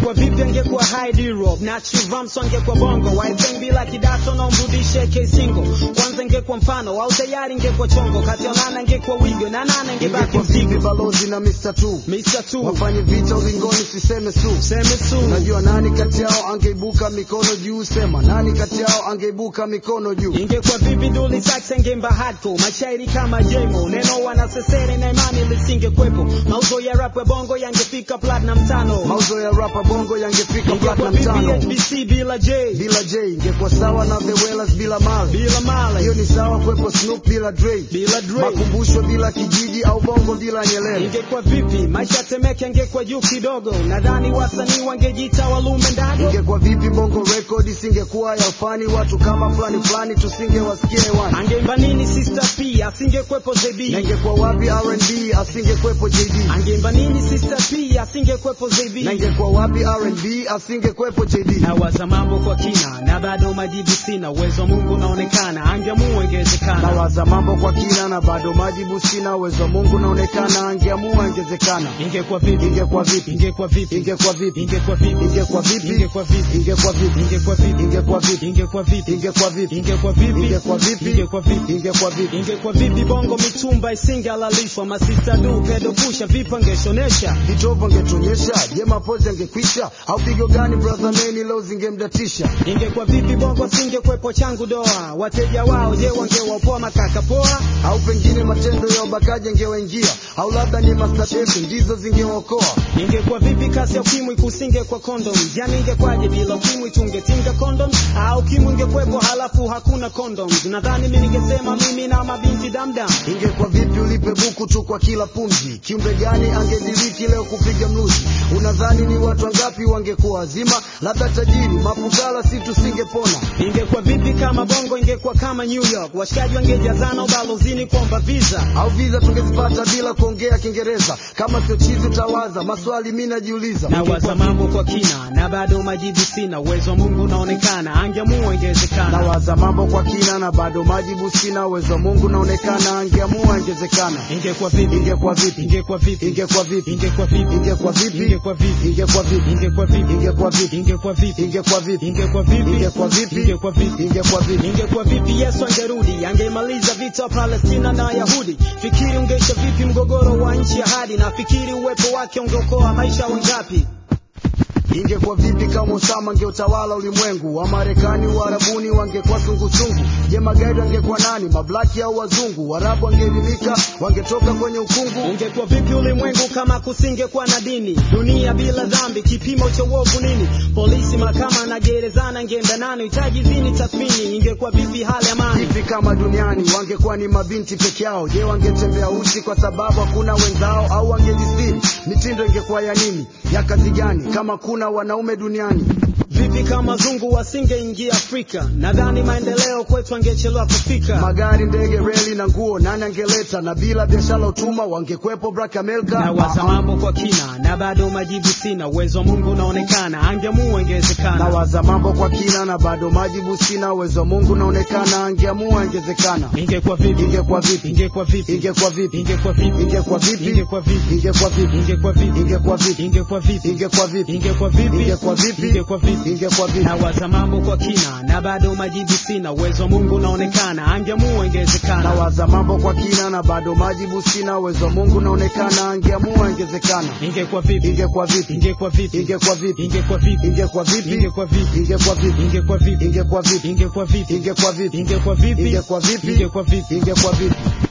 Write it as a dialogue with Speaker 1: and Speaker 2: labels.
Speaker 1: ingekuwa vipi angekuwa high D-Rob na Chivamso angekuwa bongo Wifeng bila kidato na umrudishe K-Singo kwanza ingekuwa mfano au tayari ingekuwa chongo kati ya nana ingekuwa wigo na nana ingebaki
Speaker 2: ingekuwa vipi
Speaker 1: mzigo
Speaker 2: balozi na Mr. Tu
Speaker 1: Mr. Tu
Speaker 2: wafanye vita ulingoni, siseme su
Speaker 1: seme su
Speaker 2: Unajua nani kati yao angeibuka mikono juu? Sema nani kati yao angeibuka mikono juu?
Speaker 1: ingekuwa vipi Dully Sykes angeimba hardcore mashairi kama Jemo neno wanasesere na imani lisingekwepo mauzo ya rap ya bongo yangefika platinum tano
Speaker 2: Mauzo ya rapa bongo yangefika
Speaker 1: ingekuwa
Speaker 2: platinum
Speaker 1: vipi
Speaker 2: tano
Speaker 1: HBC bila J
Speaker 2: bila J, ingekuwa sawa na The Wellers bila Mali.
Speaker 1: bila Male
Speaker 2: Hiyo ni sawa kwepo Snoop bila Dre,
Speaker 1: bila Dre
Speaker 2: makumbusho bila kijiji au bongo bila Nyerere.
Speaker 1: ingekuwa vipi maisha temeke angekuwa juu kidogo nadhani wasanii wangejiita walume ndago
Speaker 2: Ingekuwa vipi bongo record isingekuwa ya ufani, watu kama fulani fulani tusingewasikia hewani.
Speaker 1: angeimba nini sister p asingekwepo
Speaker 2: Na
Speaker 1: zb
Speaker 2: ingekuwa wapi R&B asingekwepo JD?
Speaker 1: angeimba nini sister p asingekwepo
Speaker 2: Na
Speaker 1: zb
Speaker 2: ingekuwa wapi R&B asingekwepo JD?
Speaker 1: nawaza mambo kwa kina na bado majibu sina uwezo wa mungu unaonekana angeamua ingewezekana
Speaker 2: Nawaza mambo kwa kina na bado majibu sina, uwezo wa Mungu naonekana, angeamua ingezekana.
Speaker 1: ingekuwa vipi
Speaker 2: Ingekuwa vipi?
Speaker 1: ingekuwa vipi
Speaker 2: Ingekuwa vipi?
Speaker 1: ingekuwa vipi
Speaker 2: Ingekuwa vipi?
Speaker 1: ingekuwa vipi
Speaker 2: Ingekuwa vipi?
Speaker 1: ingekuwa vipi
Speaker 2: Ingekuwa vipi?
Speaker 1: ingekuwa vipi
Speaker 2: Ingekuwa vipi?
Speaker 1: ingekuwa vipi
Speaker 2: Ingekuwa vipi?
Speaker 1: ingekuwa vipi
Speaker 2: Ingekuwa vipi?
Speaker 1: ingekuwa vipi bongo mitumba isingehalalishwa masista du pedo pusha vipi angeshonesha
Speaker 2: Vitovo angetuonyesha, je, mapozi angekwisha? Au pigo gani brother Meni leo zingemdatisha?
Speaker 1: ingekuwa vipi bongo singekwepo changu doa wateja wao je wangewapoa makaka poa
Speaker 2: Au pengine matendo ya ubakaji angewaingia, au labda ni mastatesi ndizo zingeokoa.
Speaker 1: ingekuwa vipi kasi ya ukimwi kusinge kwa kondom yani ingekwaje bila ukimwi tungetinga kondom au ukimwi ingekwepo halafu hakuna kondom nadhani mi ningesema mimi na mabinti damdam
Speaker 2: Ingekuwa vipi ulipe buku tu kwa kila pumzi? Kiumbe gani angediriki leo kupiga mluzi? Unadhani ni watu wangapi wangekuwa wazima? Labda tajiri, mafukara, si tusingepona.
Speaker 1: ingekuwa vipi kama bongo ingekuwa kama new york washikaji wangejazana ubalozini kuomba visa
Speaker 2: au viza tungezipata bila kuongea Kiingereza. Kama sio chizi utawaza maswali, mi najiuliza.
Speaker 1: nawaza mambo kwa kina na bado majibu sina uwezo wa mungu unaonekana angeamua ingewezekana
Speaker 2: Nawaza mambo kwa kina na bado majibu sina, uwezo wa Mungu naonekana, angeamua ingezekana.
Speaker 1: ingekuwa vipi
Speaker 2: Ingekuwa vipi?
Speaker 1: ingekuwa vipi
Speaker 2: Ingekuwa vipi?
Speaker 1: ingekuwa vipi
Speaker 2: Ingekuwa vipi?
Speaker 1: ingekuwa vipi
Speaker 2: Ingekuwa vipi?
Speaker 1: ingekuwa vipi
Speaker 2: Ingekuwa vipi?
Speaker 1: ingekuwa vipi
Speaker 2: Ingekuwa vipi?
Speaker 1: ingekuwa vipi
Speaker 2: Ingekuwa vipi?
Speaker 1: ingekuwa vipi
Speaker 2: Ingekuwa vipi?
Speaker 1: ingekuwa vipi yesu angerudi angeimaliza vita wa palestina na wayahudi fikiri ungeisha vipi mgogoro wa nchi ya hadi na fikiri uwepo wake ungeokoa maisha wangapi
Speaker 2: Ingekuwa vipi kama Osama angeutawala ulimwengu? Wa Marekani, Uarabuni wangekuwa sungusungu. Je, magaidi wangekuwa nani? Mablaki au wazungu? Waarabu wangeelimika, wangetoka kwenye ukungu.
Speaker 1: ungekuwa vipi ulimwengu kama kusingekuwa na dini dunia bila dhambi kipimo cha uovu nini polisi mahakama na gerezana ngeenda nani hitaji zini tathmini ingekuwa vipi hali amani
Speaker 2: Vipi kama duniani wangekuwa ni mabinti peke yao? Je, wangetembea uchi kwa sababu hakuna wenzao, au wangejistiri? Mitindo ingekuwa ya nini? Ya kazi gani kama kuna wanaume duniani?
Speaker 1: vipi kama zungu wasingeingia afrika nadhani maendeleo kwetu angechelewa kufika
Speaker 2: Magari, ndege, reli na nguo nani angeleta? Na bila biashara utuma wangekwepo Black America.
Speaker 1: nawaza
Speaker 2: Ah, ah.
Speaker 1: mambo kwa kina na bado majibu sina uwezo wa mungu unaonekana angeamua ingewezekana
Speaker 2: Nawaza mambo kwa kina na bado majibu sina, uwezo wa Mungu naonekana, angeamua ingezekana.
Speaker 1: ingekuwa vipi
Speaker 2: Ingekuwa vipi?
Speaker 1: ingekuwa vipi
Speaker 2: Ingekuwa vipi?
Speaker 1: ingekuwa vipi
Speaker 2: Ingekuwa vipi?
Speaker 1: ingekuwa vipi
Speaker 2: Ingekuwa vipi?
Speaker 1: ingekuwa vipi
Speaker 2: Ingekuwa vipi?
Speaker 1: ingekuwa vipi
Speaker 2: Ingekuwa vipi?
Speaker 1: ingekuwa vipi
Speaker 2: Ingekuwa vipi?
Speaker 1: ingekuwa vipi
Speaker 2: Ingekuwa vipi?
Speaker 1: nawaza mambo kwa kina na bado majibu sina uwezo wa mungu unaonekana angeamua ingewezekana
Speaker 2: Nawaza mambo kwa kina na bado majibu sina, uwezo wa Mungu naonekana, angeamua ingezekana.
Speaker 1: ingekuwa vipi
Speaker 2: Ingekuwa vipi?
Speaker 1: ingekuwa vipi
Speaker 2: Ingekuwa vipi?
Speaker 1: ingekuwa vipi
Speaker 2: Ingekuwa vipi?
Speaker 1: ingekuwa vipi
Speaker 2: Ingekuwa vipi?
Speaker 1: ingekuwa vipi
Speaker 2: Ingekuwa vipi?
Speaker 1: ingekuwa vipi
Speaker 2: Ingekuwa vipi?
Speaker 1: ingekuwa vipi
Speaker 2: Ingekuwa vipi?
Speaker 1: ingekuwa vipi
Speaker 2: Ingekuwa vipi?